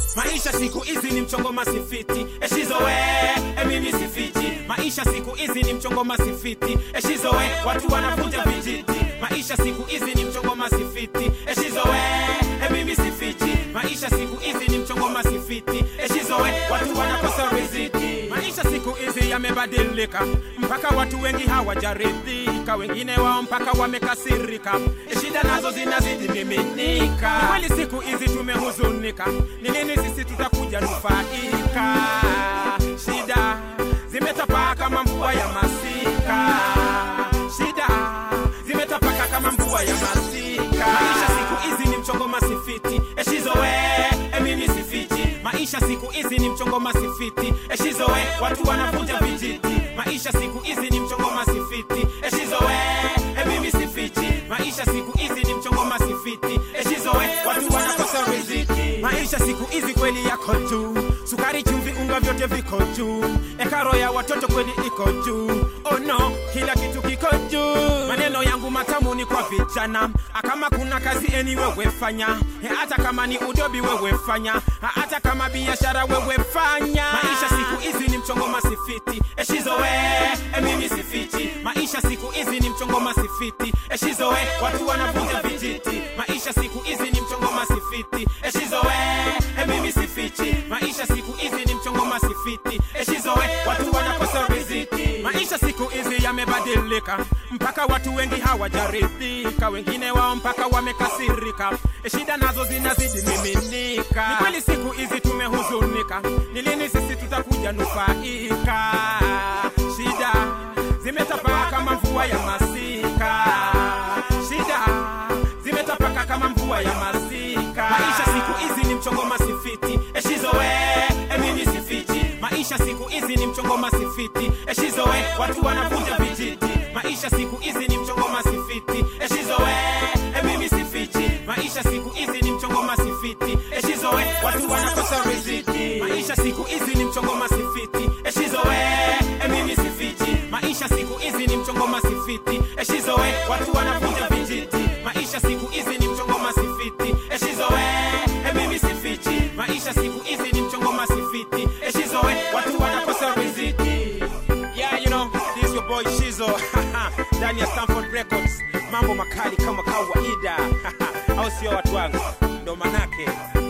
maisha siku hizi ni mchongo masifiti eshizowe emimi sifiti maisha siku hizi ni mchongo masifiti eshizowe watu wanavuja vijiti maisha siku hizi ni mchongo masifiti eshizowe emimi sifiti maisha siku hizi ni mchongo masifiti eshizowe watu wanakosa riziki maisha siku hizi yamebadilika mpaka watu wengi hawajaridhika wengine wao mpaka wamekasirika shida nazo zinazidi miminika Ni kweli siku hizi tumehuzunika ni lini sisi tutakuja nufaika shida zimetapaa kama mvua ya masika shida zimetapaka kama mvua ya masika maisha siku hizi ni mchongo masifiti eshizowe emimi sifiti maisha siku hizi ni mchongo masifiti eshizowe watu wanavuja vijiti maisha siku hizi ni mchongo masifiti eshizowe emimi sifiti maisha siku hizi ni mchongo masifiti eshizowe watu wanakosa riziki maisha siku hizi kweli yako juu sukari chumvi unga vyote viko juu ekaro ya watoto kweli iko juu oh no kila kitu kiko juu maneno yangu matamu ni kwa vijana kama kuna kazi eni wewe fanya E, hata kama ni udobi wewe fanya Ha, hata kama biashara wewe fanya maisha siku hizi ni mchongo masifiti eshizowe emimi sifiti maisha siku hizi ni mchongo masifiti eshizowe watu wanavuja vijiti maisha siku hizi ni mchongo masifiti eshizowe emimi sifiti maisha siku hizi ni mchongo masifiti eshizowe watu wanakosa riziki maisha siku hizi yamebadilika mpaka watu wengi hawajaridhika wengine wao mpaka wamekasirika shida nazo zinazidi miminika ni kweli siku hizi tumehuzunika ni lini sisi tutakuja nufaika shida zimetapaka kama mvua ya masika shida zimetapaka kama mvua ya masika maisha siku hizi ni mchongo masifiti eshizowe emimi sifiti maisha siku hizi ni mchongo masifiti eshizowe watu wanavuja vijiti maisha siku hizi ni mchongo masifiti eshizowe emimi sifiti maisha siku hizi ni mchongo masifiti eshizowe watu wanakosa riziki maisha siku hizi ni mchongo masifiti eshizowe emimi sifiti maisha siku hizi ni mchongo masifiti eshizowe watu wanavuja vijiti maisha siku hizi ni mchongo masifiti eshizowe emimi sifiti maisha siku hizi ni mchongo masifiti eshizowe watu wanakosa riziki yeah you know this is your boy shizo ndani ya Stanford Records mambo makali kama kawaida au sio watu wangu ndo manake